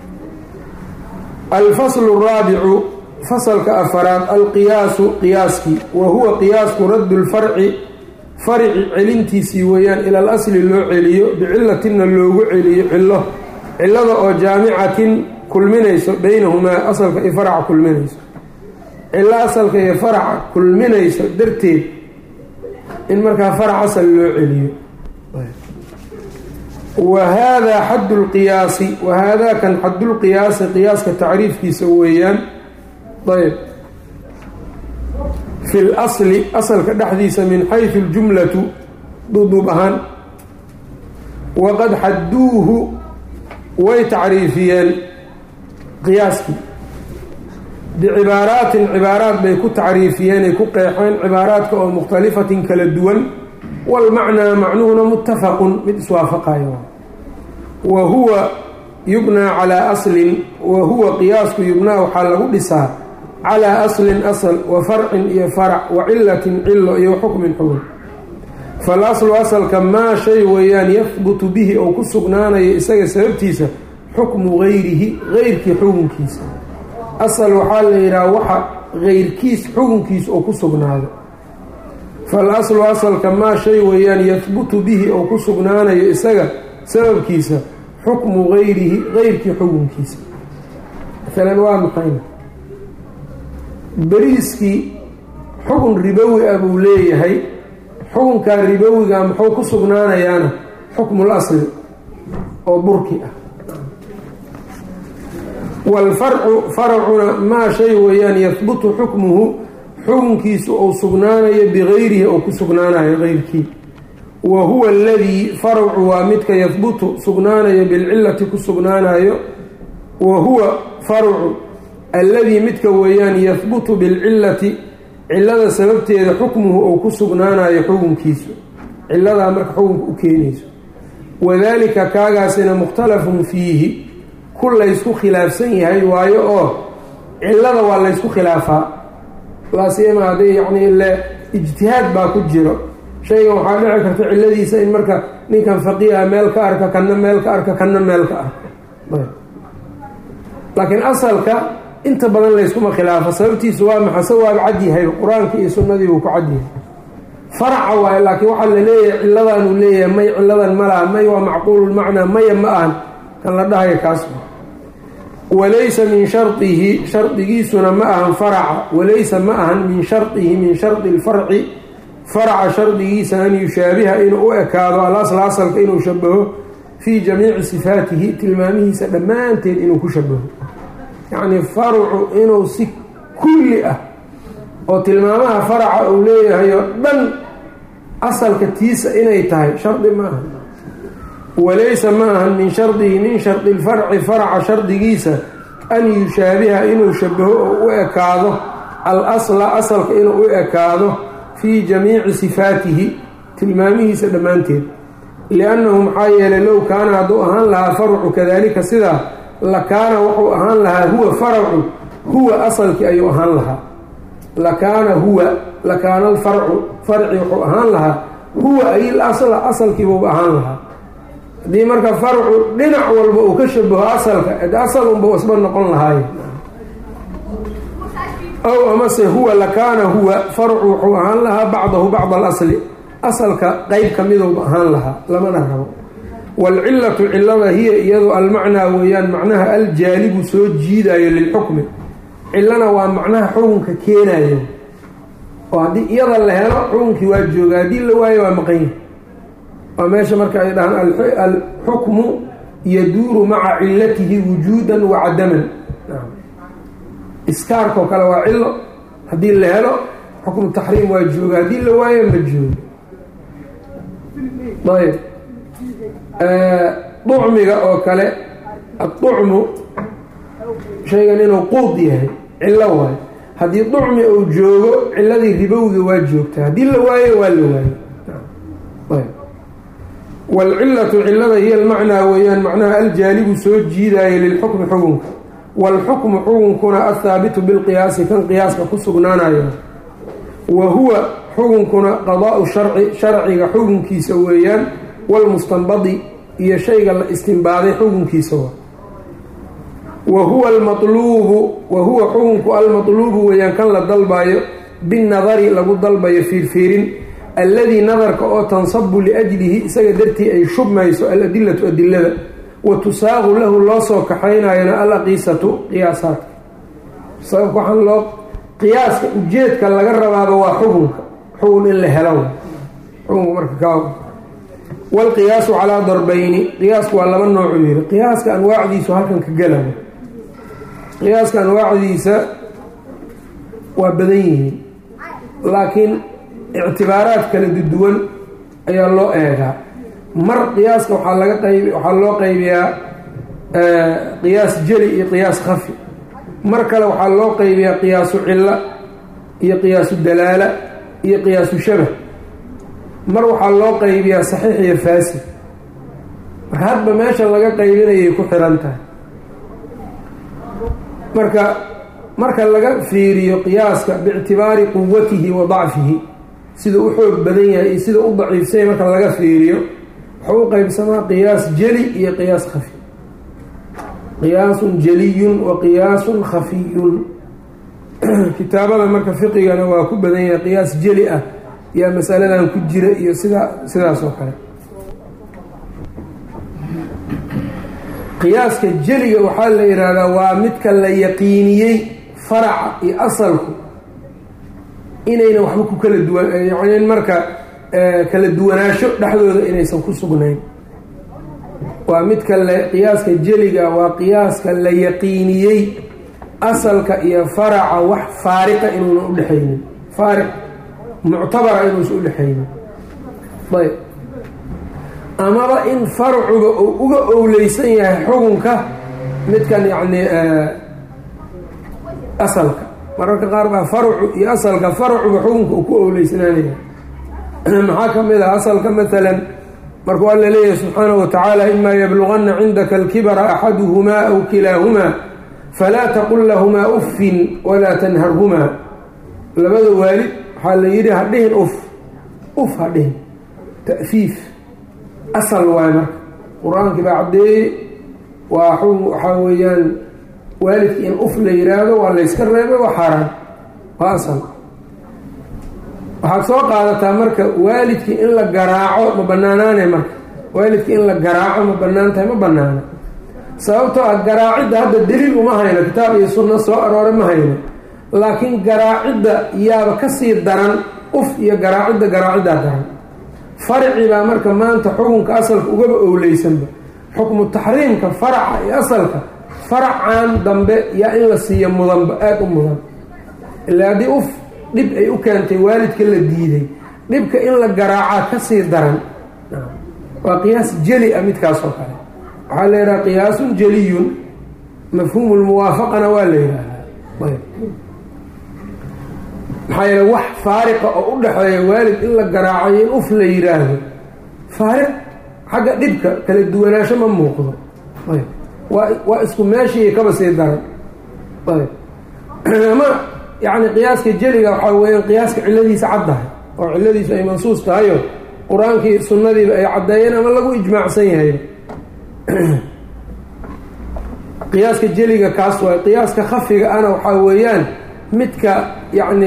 alfaslu raabicu fasalka afaraad alqiyaasu qiyaaskii wa huwa qiyaasku raddu lfarci farici celintiisii weeyaan ila al asli loo celiyo bicilatinna loogu celiyo cilo cilada oo jaamicatin kulminayso beynahumaa asalka iyo faraca kulminayso cilo asalka iyo faraca kulminayso darteed in markaa farac asal loo celiyo wa haadaa xaddu lqiyaasi wa haadaa kan xaddulqiyaasi qiyaaska tacriifkiisa weeyaan ayb fi lasli asalka dhexdiisa min xaysu ljumlatu duduub ahaan waqad xadduuhu way tacriifiyeen qiyaaskii bicibaaraatin cibaaraat bay ku tacriifiyeen ay ku qeexeen cibaaraadka oo mukhtalifatin kala duwan walmacnaa macnuhuna muttafaqun mid iswaafaqayo wa huwa yubnaa calaa aslin wa huwa qiyaasku yubnaa waxaa lagu dhisaa calaa aslin asal wa farcin iyo farac wa cilatin cilo iyo xukmin xukun fal aslu asalka maa shay weeyaan yahbutu bihi oo ku sugnaanayo isaga sababtiisa xukmu gayrihi geyrkii xukunkiisa asal waxaa la yidhaha waxa geyrkiis xukunkiisa oo ku sugnaado fal aslu asalka maa shay weeyaan yahbutu bihi oo ku sugnaanayo isaga sababkiisa xukmu gayrihi geyrkii xukunkiisa maalan waa maxayna beriiskii xukun ribowi ah buu leeyahay xukunkaa ribowiga muxuu ku sugnaanayaana xukmul asli oo burki ah waalfarcu faracuna maa shay weeyaan yahbutu xukmuhu xukunkiisu uu sugnaanayo bigayrihi oo ku sugnaanayo geyrkii wa huwa aladii faracu waa midka yahbutu sugnaanayo bilcilati ku sugnaanayo wa huwa farcu alladii midka weeyaan yahbutu bilcilati cilada sababteeda xukmuhu uu ku sugnaanayo xukunkiisu ciladaa marka xukunka u keenayso wadaalika kaagaasina mukhtalafun fiihi ku laysku khilaafsan yahay waayo oo cilada waa laysku khilaafaa laasiyama hadday yacni ile ijtihaad baa ku jiro shaygan waxaa dhici karta ciladiisa in marka ninkan faqiiha meel ka arka kanna meel ka arka kanna meel ka arka laakiin asalka inta badan layskuma khilaafo sababtiisu waa maxa se waaba cad yahay qur-aankii iyo sunnadii buu ku cad yahay faraca waayo laakiin waxaa la leeyahay ciladanuu leeyahay may ciladan ma laha may waa macquululmacnaa maya ma ahan kan la dhahayo kaas walaysa min shardihi shardigiisuna ma ahan faraca walaysa ma ahan min shardihi min shardi lfarci faraca shardigiisa an yushaabiha inuu u ekaado alasla asalka inuu shabaho fii jamiici sifaatihi tilmaamihiisa dhammaanteed inuu ku shabaho yacni farcu inuu si kulli ah oo tilmaamaha faraca uu leeyahay oo dhan asalka tiisa inay tahay shardi ma aha walaysa ma ahan min shardihi min shardi lfarci faraca shardigiisa an yushaabiha inuu shabaho oo u ekaado al asla asalka inuu u ekaado fii jamiici sifaatihi tilmaamihiisa dhammaanteed liannahu maxaa yeelay low kaana hadduu ahaan lahaa farcu kadalika sidaa lakaana wuxuu ahaan lahaa huwa faracu huwa asalkii ayuu ahaan lahaa lakaana huwa lakaana alfarcu farci wuxuu ahaan lahaa huwa ayil asla asalkiibuuba ahaan lahaa haddii marka farcu dhinac walba uu ka shabaho asalka ed asal unba wasba noqon lahaaye ow amase huwa lakaana huwa farcu wuxuu ahaan lahaa bacdahu bacda alasli asalka qeyb ka midowba ahaan lahaa lamana rabo waalcilatu cilada hiya iyadu almacnaa weeyaan macnaha aljaalibu soo jiidayo lilxukmi cilana waa macnaha xukunka keenayo oo haddii iyada la helo xukunkii waa jooga haddii la waayo waa maqanya waa meesha marka ay dhahaan alxukmu yaduuru maca cilatihi wujuudan wa cadaman iskaarkao kale waa cilo haddii la helo xukmu taxriim waa jooga haddii la waayo ma joogo ayb ducmiga oo kale aducmu shaygan inuu quud yahay cilo waayo haddii ducmi uu joogo ciladii ribowga waa joogtaa haddii la waayo waa la waayo waalcilatu cilada hiya almacnaa weeyaan macnaha aljaalibu soo jiidaayo lilxukmi xukunka waalxukmu xukunkuna athaabitu bilqiyaasi kan qiyaaska ku sugnaanayo wa huwa xukunkuna qadaau sharci sharciga xukunkiisa weeyaan walmustanbadi iyo shayga la istinbaaday xukunkiisa waa wa huwa almaluubu wa huwa xukunku almatluubu weeyaan kan la dalbayo binnadari lagu dalbayo fiirfiirin alladii nadarka oo tansabu liajlihi isaga dartii ay shubmayso aladilatu adilada wa tusaaqu lahu loo soo kaxaynayona alaqiisatu qiyaasaadka sababka waxaan loo qiyaaska ujeedka laga rabaaba waa xukunka xukun in la helo xukunka marka kaa waalqiyaasu calaa darbayni qiyaasku waa laba noocuu yihi qiyaaska anwaacdiisu halkan ka gelaya qiyaaska anwaacdiisa waa badan yihiin laakiin ictibaaraad kala duwan ayaa loo eegaa mar qiyaaska waxaa laga qayb waxaa loo qaybiyaa qiyaas jeli iyo qiyaas khafi mar kale waxaa loo qaybiyaa qiyaasu cilla iyo qiyaasu dalaala iyo qiyaasu shabah mar waxaa loo qaybiyaa saxiix iyo faasid marka hadba meesha laga qaybinayay ku xiran tahay marka marka laga fiiriyo qiyaaska biictibaari quwatihi wa dacfihi sida u xoog badan yahay iyo sida u daciifsanya marka laga fiiriyo wuxuu u qeybsamaa qiyaas jeli iyo qiyaas khafi qiyaasun jeliyun wa qiyaasun khafiyun kitaabada marka fiqigana waa ku badan yahay qiyaas jeli ah yaa masaladan ku jira iyo sidaa sidaas oo kale qiyaaska jeliga waxaa la yidhaahdaa waa midka la yaqiiniyey faraca iyo asalku inayna waxba ku kala duwan yani marka kala duwanaansho dhexdooda inaysan ku sugnayn waa midka la qiyaaska jeliga waa qiyaaska la yaqiiniyey asalka iyo faraca wax faariqa inuuna udhexaynin faariq muctabara inuusan udhexaynin ayb amaba in farcuga uu uga owleysan yahay xukunka midkan yacni asalka mararka qaar baa farcu iyo asalka farcuga xukunka uu ku owleysnaanaya maxaa ka mid ah asalka maalan markuu alla leeyahay subxaanahu watacaala imaa yabluganna cindaka alkibara axaduhumaa aw kilaahumaa falaa taqul lahumaa uffin walaa tanharhumaa labada waalid waxaa la yidhi hadhihin uf uf hadhihin ta'fiif asal waayo marka qur-aankii baa caddeeyey waa waxaa weeyaan waalidka in uf la yidhaahdo waa layska reebay waa xaaraan waa asal waxaad soo qaadataa marka waalidkii in la garaaco ma banaanaane marka waalidkii in la garaaco ma banaan tahay ma banaana sababtoo ah garaacidda hadda daliil uma hayno kitaab iyo sunno soo aroore ma hayno laakiin garaacidda yaaba kasii daran uf iyo garaacidda garaaciddaa daran farci baa marka maanta xukunka asalka ugaba owleysanba xukmu taxriimka faraca iyo asalka faracan dambe yaa in la siiyo mudanba aada u mudan ilaa haddii uf dhib ay u keentay waalidka la diiday dhibka in la garaacaa kasii daran waa qiyaas jeli ah midkaasoo kale waxaa la yidhaha qiyaasun jeliyun mafhuumu lmuwaafaqana waa la yidhaahdaa ayb maxaa yeele wax faariqa oo u dhexeeya waalid in la garaacayo in uf la yidhaahdo faariq xagga dhibka kala duwanaansho ma muuqdo ayb waa waa isku meeshii kaba sii daran ayb ama yacni qiyaaska jeliga waxaa weeyaan qiyaaska cilladiisa caddahay oo cilladiisu ay mansuus tahayo qur-aankii sunnadiiba ay caddeeyeen ama lagu ijmaacsan yahay qiyaaska jeliga kaas waay qiyaaska khafiga ana waxaa weeyaan midka yacni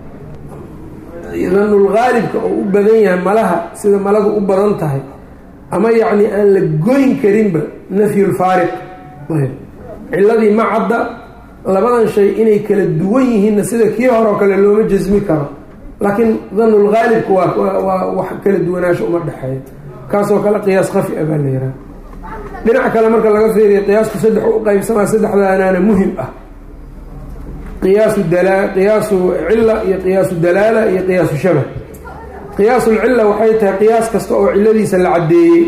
danulgaalibka oo u badan yahay malaha sida maladu u badan tahay ama yacni aan la goyn karinba nafyulfaariq ayb ciladii ma cadda labadan shay inay kala duwan yihiinna sida kii hore oo kale looma jasmi karo laakiin danulgaalibku waa waa wax kala duwanaasho uma dhexeeyo kaasoo kale qiyaas khafi a baa la yihaaha dhinac kale marka laga fiiriya qiyaasku saddex u qeybsamaa saddexdaanaana muhim ah qiyaasu dala qiyaasu cilla iyo qiyaasu dalaala iyo qiyaasu shabah qiyaasulcilla waxay tahay qiyaas kasta oo cilladiisa la caddeeyey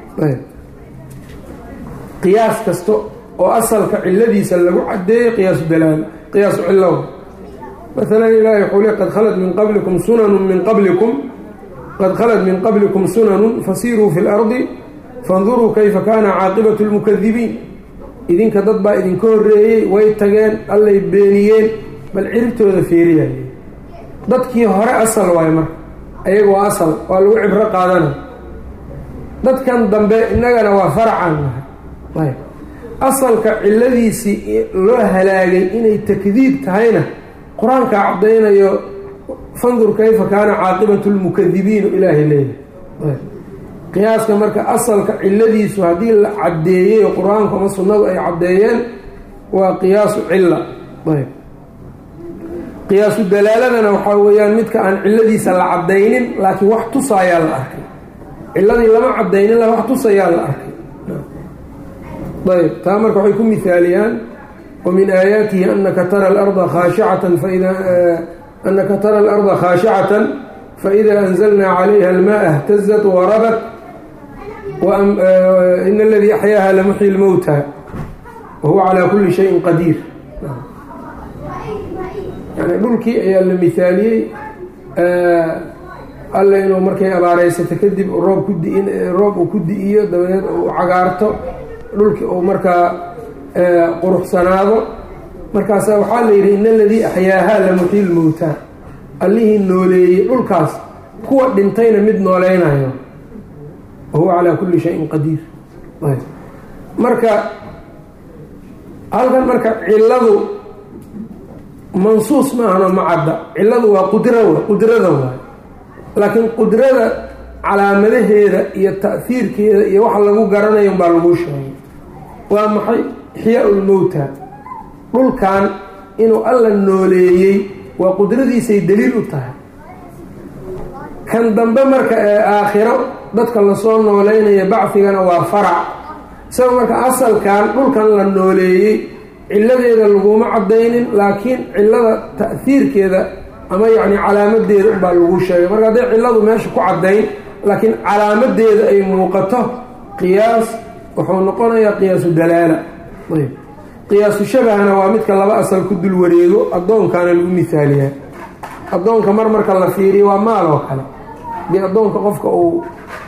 qiyaas kasta oo asalka cilladiisa lagu caddeeyey qiyaasu dalaala qiyaasu cillo maalan ilaahay wuxuu le qad khalad min qablikum sunanun min qablikum qad khalad min qablikum sunanun fasiruu fi lardi fanduruu kayfa kaana caaqibatu lmukadibiin idinka dad baa idinka horreeyey way tageen allay beeniyeen bal ciribtooda feeriyay dadkii hore asal waayo marka ayaga waa asal waa lagu cibro qaadana dadkan dambe innagana waa faracaan nahay ayb asalka cilladiisii loo halaagay inay takdiib tahayna qur-aankaa caddaynayo fandur kayfa kaana caaqibatu lmukadibiinu ilaahay leeyahay qiyaaska marka asalka cilladiisu haddii la caddeeyey oo qur-aanku ama sunnadu ay caddeeyeen waa qiyaasu cilla ayb qiyaasu dalaaladana waxaa weeyaan midka aan cilladiisa la caddaynin laakiin wax tusaayaa la arkay cilladii lama caddaynin la wax tusayaa la arkay ayb taa marka waxay ku mihaaliyaan wamin aayaatihi anaka tara alarda khaashicatan faida anaka tara alarda khaashicatan faida anzalnaa calayha almaa اhtazat warabat in aladii axyaaha lamuxyi lmowta wahuwa calaa kuli shayin qadiir yani dhulkii ayaa la mihaaliyey alle inuu markay abaareysato kadib roob ku di roob uu ku di-iyo dabadeed uu cagaarto dhulkii uu markaa quruxsanaado markaasa waxaa la yidhi in aladii axyaahaa lamuxyi lmowta allihii nooleeyey dhulkaas kuwa dhintayna mid nooleynayo wahuwa calaa kulli shayin qadiir marka halkan marka cilladu mansuus ma ahano ma cadda cilladu waa qudra qudrada waay laakiin qudrada calaamadaheeda iyo ta'hiirkeeda iyo waxa lagu garanayo baa lagu sheegay waa maxay ixyaa lmowta dhulkan inuu alla nooleeyey waa qudradiisay daliil u tahay kan dambe marka ee aakhiro dadka lasoo nooleynaya bacfigana waa farac isaga marka asalkan dhulkan la nooleeyey cilladeeda laguma caddaynin laakiin cillada ta'hiirkeeda ama yacni calaamadeeda unbaa lagu sheegay marka hadday cilladu meesha ku caddayn laakiin calaamadeeda ay muuqato qiyaas wuxuu noqonayaa qiyaasu dalaala ayb qiyaasu shabahna waa midka laba asal ku dul wareego addoonkana lagu mihaaliyaa addoonka mar marka la fiiriyo waa maal oo kale dee addoonka qofka uu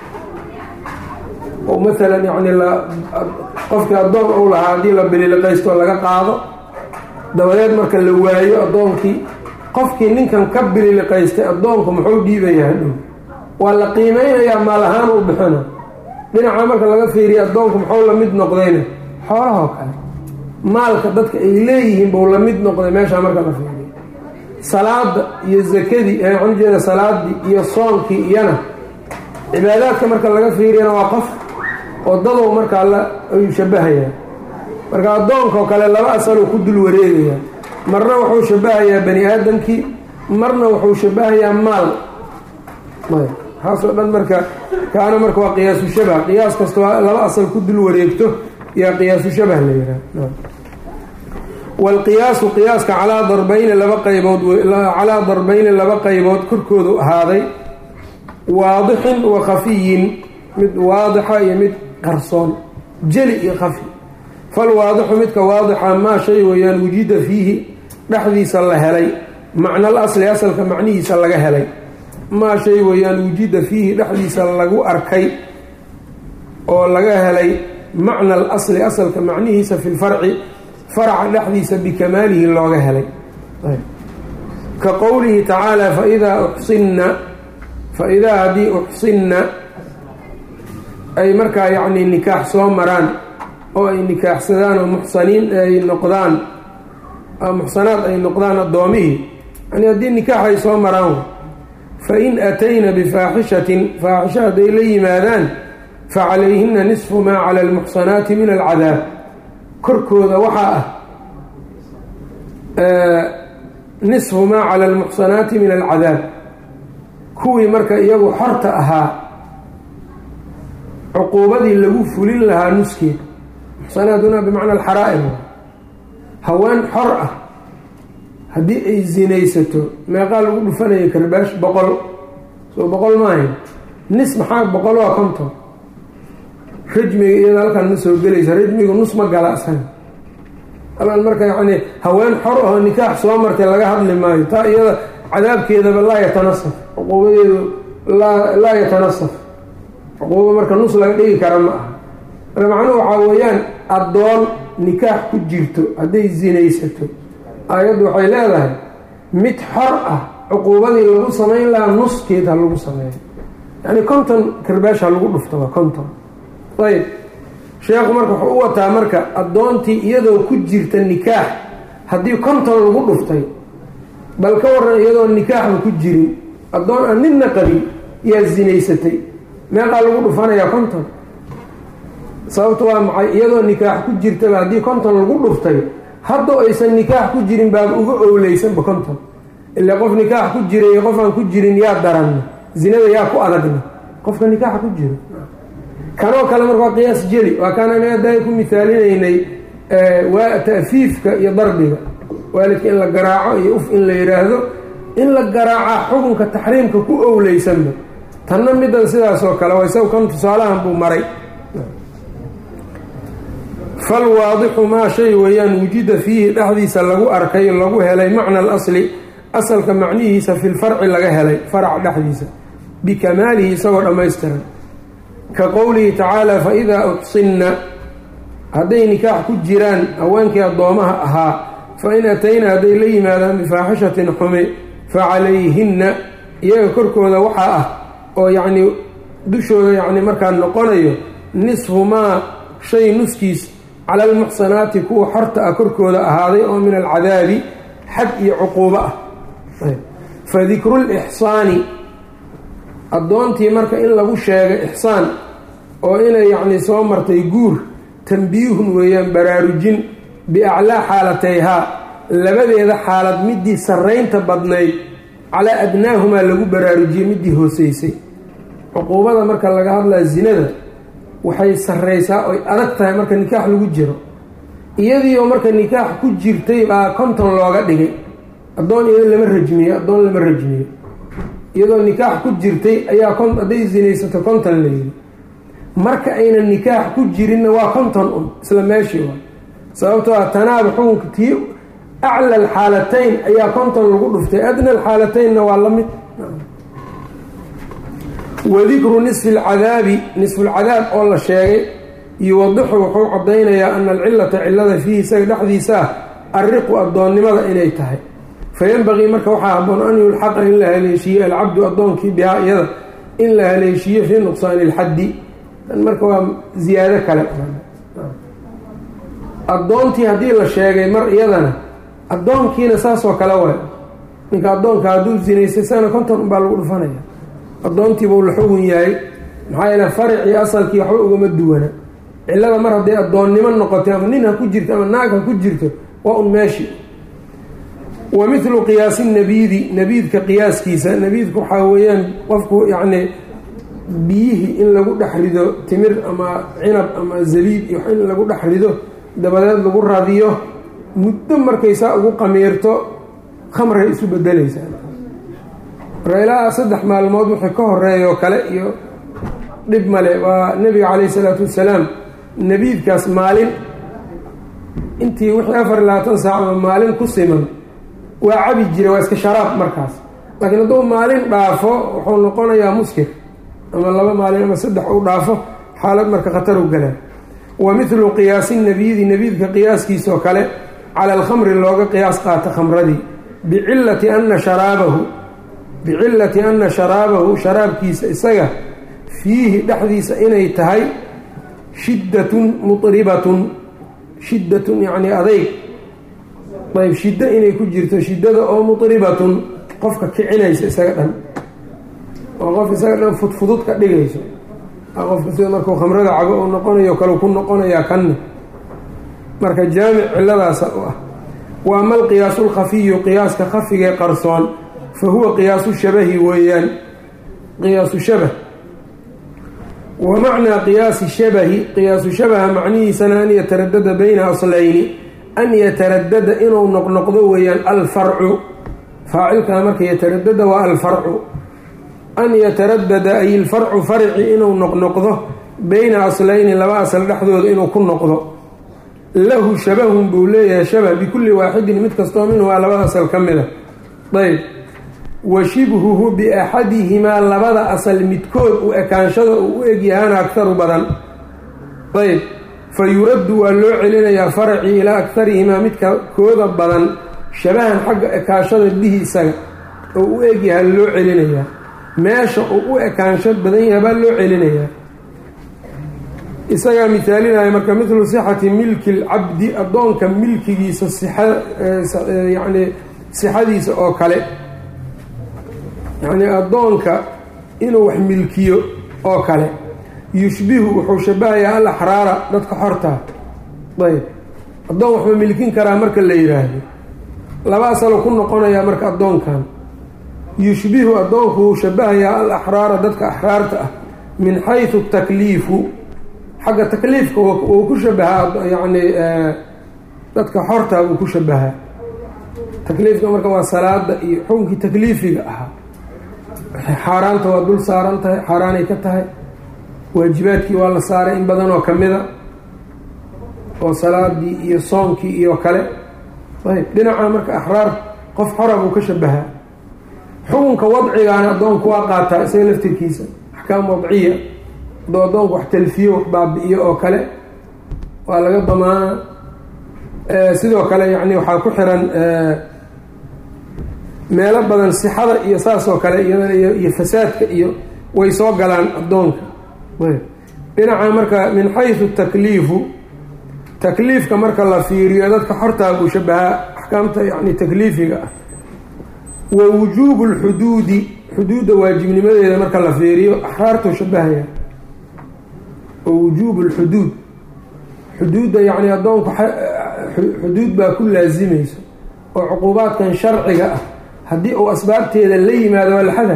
u maalan yacni la qofkii addoon uu lahaa haddii la bililiqaysto laga qaado dabadeed marka la waayo addoonkii qofkii ninkan ka bililiqaystay addoonku muxuu dhiibayaa hadhow waa la qiimeynayaa maal ahaan u bixina dhinaca marka laga fiiriyo addoonku muxuu la mid noqdayna xoolahoo kale maalka dadka ay leeyihiin buu la mid noqday meeshaa marka la fiiriyo salaada iyo zakadii ee waxaan ujeeda salaadii iyo soonkii iyana cibaadaadka marka laga fiiriyana waa qof oo dadow markaa la ayuu shabahayaa marka addoonkaoo kale laba asaluu ku dul wareegayaa marna wuxuu shabahayaa bani aadamkii marna wuxuu shabahayaa maal waxaasoo dhan marka kaana marka waa qiyaasu shabah qiyaas kasta waa laba asal ku dul wareegto yaa qiyaasu shabah la yidhaha waalqiyaasu qiyaaska calaa darbayni laba qaybood calaa darbayni laba qaybood korkoodu ahaaday waadixin wa khafiyin mid waadixa iyo mid qarsoon jeli iyo khafi falwaadixu midka waadixa maa shay weeyaan wujida fiihi dhexdiisa la helay macna al asli asalka macnihiisa laga helay maa shay weeyaan wujida fiihi dhexdiisa lagu arkay oo laga helay macna al asli asalka macnihiisa fi lfarci faraca dhexdiisa bikamaalihi looga helay ka qowlihi tacaala faidaa uxsinna fa-idaa haddii uxsinna ay markaa yacnii nikaax soo maraan oo ay nikaaxsadaan oo muxsaniin ay noqdaan muxsanaad ay noqdaan addoomihii yani haddii nikaax ay soo maraan fa in atayna bifaaxishatin faaxisho hadday la yimaadaan facalayhina nisfu maa cala almuxsanaati min alcadaab korkooda waxaa ah nisfu maa cala almuxsanaati min alcadaab kuwii marka iyagu xorta ahaa cuquubadii lagu fulin lahaa nuskeed muxsanaaduna bimacna alxaraa'im haween xor ah haddii ay zinaysato meeqaa lagu dhufanaya karbaash boqol soo boqol maahayn nis maxaa boqol waa konton rajmiga iyada halkan ma soo gelaysa rajmigu nus ma gala asaga halkan marka yacni haween xor ahoo nikaax soo martay laga hadli maayo taa iyada cadaabkeedaba laa yatanasaf cuquubadeedu laa laa yatanasaf cuquuba marka nus laga dhigi kara ma aha marka macnuhu waxaa weeyaan addoon nikaax ku jirto hadday zinaysato aayaddu waxay leedahay mid xor ah cuquubadii lagu samayn lahaa nuskeed ha lagu sameeyo yacni konton karbaash ha lagu dhufto waa konton ayb sheekhu marka wuxuu u wataa marka addoontii iyadoo ku jirta nikaax haddii konton lagu dhuftay bal ka waran iyadoo nikaaxba ku jirin addoon aan nidna qabin yaa zinaysatay meeqaa lagu dhufanayaa konton sababta waa maxay iyadoo nikaax ku jirtaba haddii konton lagu dhuftay haddoo aysan nikaax ku jirin baaba uga owleysanba konton ilaa qof nikaax ku jira iyo qof aan ku jirin yaa daranna zinada yaa ku adagna qofka nikaaxa ku jiro kanoo kale marka waa qiyaas jeli waa kaan anaga daay ku mihaalinaynay waa ta'fiifka iyo darbiga waalidka in la garaaco iyo uf in la yidhaahdo in la garaacaa xukunka taxriimka ku owleysanba tanna midan sidaasoo kale waa isaga kan tusaalahan buu maray falwaadixu maa shay weeyaan wujida fiihi dhexdiisa lagu arkay lagu helay macna alasli asalka macnihiisa fi lfarci laga helay farac dhexdiisa bikamaalihi isagoo dhammaystiran ka qowlihi tacaala fa idaa uxsinna hadday nikaax ku jiraan haweenkii addoomaha ahaa fa in atayna hadday la yimaadaan bifaaxishatin xumi fa calayhinna iyaga korkooda waxaa ah oo yacnii dushooda yacni markaa noqonayo nisfu maa shay nuskiis cala almuxsanaati kuwa xorta ah korkooda ahaaday oo min alcadaabi xad iyo cuquubo ah fa dikru lixsaani addoontii marka in lagu sheegay ixsaan oo inay yacni soo martay guur tambiihun weeyaan baraarujin biaclaa xaalatayhaa labadeeda xaalad midii sarraynta badnayd calaa adnaahumaa lagu baraarujiyey midii hooseysay cuquubada marka laga hadlaa zinada waxay sarraysaa oy adag tahay marka nikaax lagu jiro iyadiioo marka nikaax ku jirtay baa konton looga dhigay addoon iyado lama rajmiyo addoon lama rajmiyo iyadoo nikaax ku jirtay ayaa hadday zinaysato konton la yidhi marka aynan nikaax ku jirinna waa konton un isla meeshii waa sababtoo ah tanaaba xukunka tii acla alxaalatayn ayaa konton lagu dhuftay adna alxaalataynna waa la mid wadikru nisfi alcadaabi nisfulcadaab oo la sheegay yuwadixu wuxuu caddaynayaa ana alcilata cilada fiihi isaga dhexdiisa ah arriqu addoonnimada inay tahay fayanbaqii marka waxaa habboon an yulxaqa in la haleeshiiyo alcabdu addoonkii bihaa iyada in la haleeshiiyo fii nuqsaani ilxaddi marka waa ziyaado kale addoontii haddii la sheegay mar iyadana addoonkiina saasoo kale waay ninka addoonka hadduu zinaystay sana konton unbaa lagu dhufanaya addoontiibuu la xugun yahay maxaa yeele faricii asalkii waxba ugama duwana cillada mar hadday addoonnimo noqotay ama nin ha ku jirto ama naag ha ku jirto waa un meeshi wa mithlu qiyaasi nabiidi nabiidka qiyaaskiisa nabiidku waxaa weeyaan qofku yacni biyihii in lagu dhex rido timir ama cinab ama zabiib iyo in lagu dhex rido dabadeed lagu radiyo muddo markaysaa ugu qamiirto khamray isu bedelaysaa marka ilaa saddex maalmood wixii ka horeeyoo kale iyo dhib male waa nebiga calayhi isalaatu wassalaam nebiidkaas maalin intii wixii afar iyo labaatan saac ama maalin ku siman waa cabi jira waa iska sharaab markaas laakiin hadduu maalin dhaafo wuxuu noqonayaa muskir ama laba maalin ama saddex uu dhaafo xaalad marka khatar u galaa wa mithlu qiyaasi nabiidi nabiidka qiyaaskiisoo kale cala alkhamri looga qiyaas qaato khamradii bicillati ana sharaabahu bicillati ana sharaabahu sharaabkiisa isaga fiihi dhexdiisa inay tahay shiddatun mutribatun shiddatun yacnii adayg ayb shiddo inay ku jirto shiddada oo mutribatun qofka kicinaysa isaga dhan oo qof isaga dhan fudfudud ka dhigayso qofka sida markuu khamrada cabo uu noqonayo kale ku noqonayaa kanne marka jaamic ciladaasa u ah wa ama alqiyaasu lkhafiyu qiyaaska khafigee qarsoon fa huwa qiyaasu shabahi weeyaan qiyaasu shabah wa macnaa qiyaasi shabahi qiyaasu shabaha macnihiisana an yataradada bayna aslayni an yataradada inuu noqnoqdo weeyaan alfarcu faacilkaa marka yataradada waa alfarcu an yataradada ay ilfarcu farci inuu noqnoqdo bayna aslayni laba asal dhexdooda inuu ku noqdo lahu shabahun buu leeyahay shabah bikulli waaxidin mid kastoo minhumaa labada asal ka mid a ayb wa shibhuhu biaxadihimaa labada asal midkood u ekaanshada uu u egyahaana agtaru badan ayb fa yuraddu waa loo celinayaa faracii ilaa agtarihimaa midka kooda badan shabahan xagga ekaanshada bihi isaga oo u egyaha loo celinayaa meesha uu u ekaansho badan yahay baa loo celinayaa isagaa misaalinaya marka midlu sixati milki lcabdi addoonka milkigiisa yani sixadiisa oo kale yacnii addoonka inuu wax milkiyo oo kale yushbihu wuxuu shabahayaa al axraara dadka xortaa ayb addoon waxma milkin karaa marka la yidhaahdo laba asalo ku noqonayaa marka addoonkan yushbihu addoonku wuu shabahayaa al axraara dadka axraarta ah min xaysu takliifu xagga takliifka wuu ku shabahaa yacni dadka xortaa wuu ku shabahaa takliifka marka waa salaada iyo xukunkii takliifiga ahaa xaaraanta waa dul saaran tahay xaaraanay ka tahay waajibaadkii waa la saaray in badan oo kamida oo salaadii iyo soonkii iyo kale ayb dhinaca marka axraar qof xora buu ka shabahaa xukunka wadcigaana addoonku waa qaataa isaga laftirkiisa axkaam wadciya adoo addoonku wax talfiyo wax baabi-iyo oo kale waa laga damaana sidoo kale yani waxaa ku xiran meelo badan sixada iyo saas oo kale iyadana iyo fasaadka iyo way soo galaan addoonka dhinaca marka min xaysu takliifu takliifka marka la fiiriyo dadka xortaa buu shabahaa axkaamta yani takliifiga ah wa wujuubu lxuduudi xuduudda waajibnimadeeda marka la fiiriyo axraartuu shabahaya wa wujuubu lxuduud xuduudda yacni addoonku xuduud baa ku laasimayso oo cuquubaadkan sharciga ah haddii uu asbaabteeda la yimaado waa laxada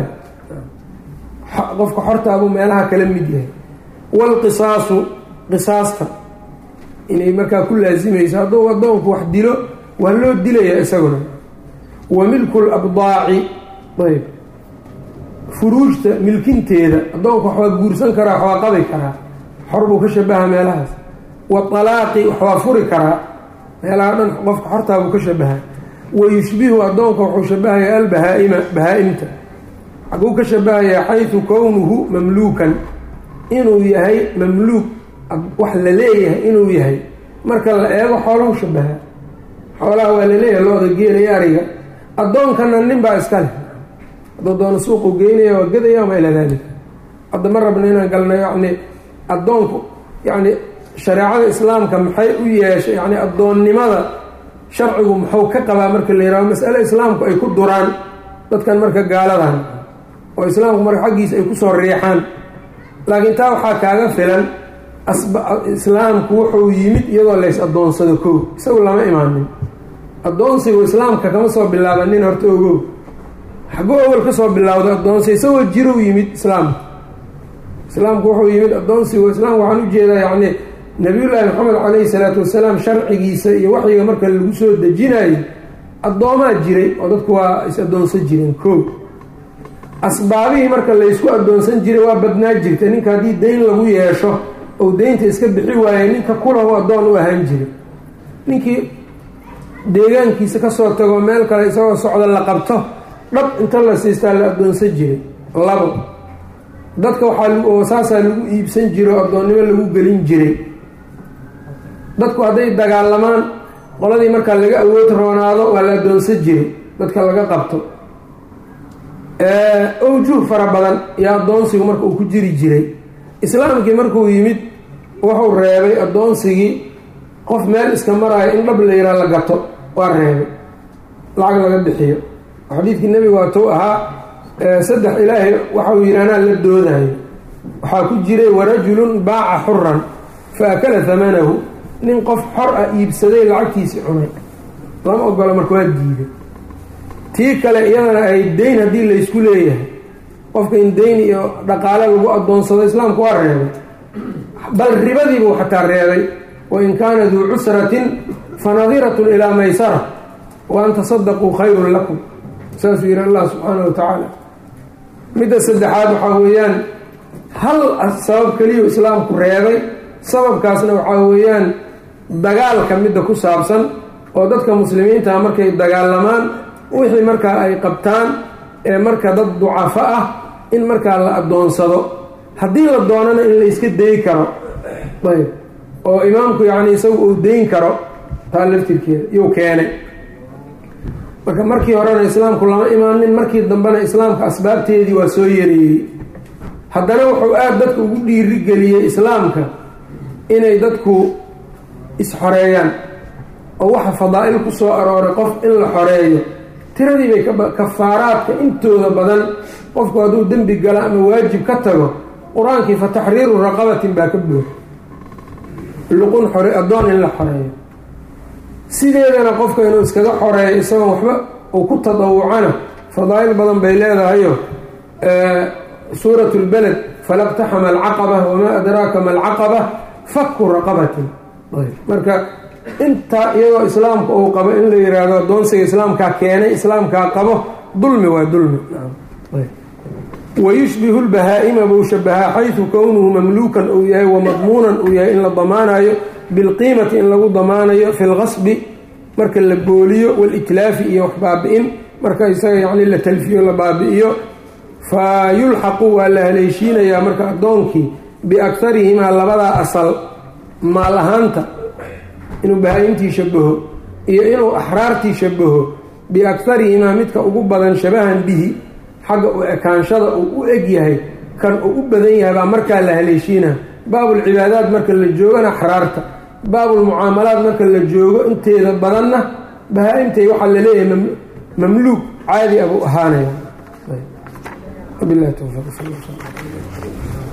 qofka xortaabuu meelaha kala mid yahay waalqisaasu qisaasta inay markaa ku laasimayso hadduu addoonku wax dilo waa loo dilayaa isaguna wa milku labdaaci ayb furuujta milkinteeda addoonku wax waa guursan karaa wax waa qabi karaa xor buu ka shabahaa meelahaas wa talaaqi wax waa furi karaa meelaha dhan qofka xortaa buu ka shabahaa wa yushbihu addoonka wuxuu shabahayaa albahaaima bahaa-imta xaguu ka shabahayaa xaysu kownuhu mamluukan inuu yahay mamluuk wax la leeyahay inuu yahay marka la eego xoolahu shabahaa xoolaha waa laleeyahay looda geelaya ariga addoonkana nin baa iska leh hadduu doono suuqu geynaya waa gadaya ama ilaa daalika hadda ma rabna inaan galno yacni addoonku yacni shareecada islaamka maxay u yeeshay yacni addoonnimada sharcigu muxuu ka qabaa marka la yihahdo masale islaamku ay ku duraan dadkan marka gaaladan oo islaamku marka xaggiisa ay kusoo riixaan laakiin taa waxaa kaaga filan islaamku wuxuu yimid iyadoo lays addoonsado kow isagu lama imaanin addoonsigu islaamka kama soo bilaabanin horta ogow xaguu awal ka soo bilowda addoonsi isagoo jirow yimid islaamka islaamku wuxuu yimid addoonsigu islaamka waxaan ujeedaa yacni nabiyullaahi maxamed caleyhi salaatu wasalaam sharcigiisa iyo waxyiga marka lagu soo dejinayo addoomaa jiray oo dadku waa is addoonsan jireen kow asbaabihii marka laysku addoonsan jiray waa badnaa jirta ninka haddii dayn lagu yeesho ou deynta iska bixi waayay ninka kulahu addoon u ahaan jiray ninkii deegaankiisa kasoo tago meel kale isagoo socda la qabto dhab inta la siistaa la addoonsan jiray labo dadka waxaa saasaa lagu iibsan jiro addoonnimo lagu gelin jiray dadku hadday dagaalamaan qoladii markaa laga awood roonaado waa la addoonsan jiray dadka laga qabto owjuh fara badan iyo addoonsigu marka uu ku jiri jiray islaamkii markuu yimid wuxuu reebay addoonsigii qof meel iska maraayo in dhab la yiraa la gato waa reebay lacag laga bixiyo xadiidkii nebigu waatuu ahaa saddex ilaahay waxau yidhi anaa la doodayo waxaa ku jiray warajulun baaca xuran fa akala hamanahu nin qof xor ah iibsaday lacagtiisii cunay lama ogolo marka waa diiday tii kale iyadana ay deyn haddii laysku leeyahay qofka in deyn iyo dhaqaale lagu adoonsado islaamku waa reebay bal ribadiibuu xataa reebay wain kaana duu cusratin fanadiratun ilaa maysara wa an tasadaquu khayrun lakum saasuu yihi allah subxaana wa tacaala midda saddexaad waxaa weeyaan hal sabab keliyu islaamku reebay sababkaasna waxaa weeyaan dagaalka midda ku saabsan oo dadka muslimiintaha markay dagaalamaan wixii markaa ay qabtaan ee marka dad ducafo ah in markaa la adoonsado haddii la doonana in la iska dayi karo ayb oo imaamku yacni isagu uu dayn karo taa laftirkeeda iyuu keenay marka markii horena islaamku lama imaanin markii dambena islaamka asbaabteedii waa soo yareeyey haddana wuxuu aada dadka ugu dhiirigeliyey islaamka inay dadku is-xoreeyaan oo waxa fadaa-il ku soo arooray qof in la xoreeyo tiradii bay kafaaraadka intooda badan qofku hadduu dembi galo ama waajib ka tago qur-aankii fa taxriiru raqabatin baa ka buuxa luqun xore addoon in la xoreeyo sideedana qofka inuu iskaga xoreeyo isagoo waxba uu ku tadawucana fadaa-il badan bay leedahayo suurat lbaled falaqtaxama alcaqaba wamaa adraaka ma alcaqaba faku raqabatin marka intaa iyagoo islaamka uu qabo in la yiraahdo adoonsiga islaamkaa keenay islaamkaa qabo dulmi waa dulmi wayushbihu lbahaa-ima buu shabahaa xaysu kownuhu mamluukan uu yahay wamadmuunan uu yahay in la damaanayo bilqiimati in lagu damaanayo fi lqasbi marka la booliyo walitlaafi iyo wax baabi-in marka isaga yacni la talfiyo la baabi-iyo fa yulxaqu waa la haleeshiinayaa marka addoonkii biaktarihimaa labadaa asal maal ahaanta inuu bahaa-imtii shabaho iyo inuu axraartii shabaho biaktarihimaa midka ugu badan shabahan bihi xagga u ekaanshada uu u eg yahay kan uu u badan yahay baa markaa la haleeshiinaa baabulcibaadaad marka la joogana axraarta baabulmucaamalaad marka la joogo inteeda badanna bahaa-imtay waxaa laleeyahay mamluuk caadi abuu ahaanaya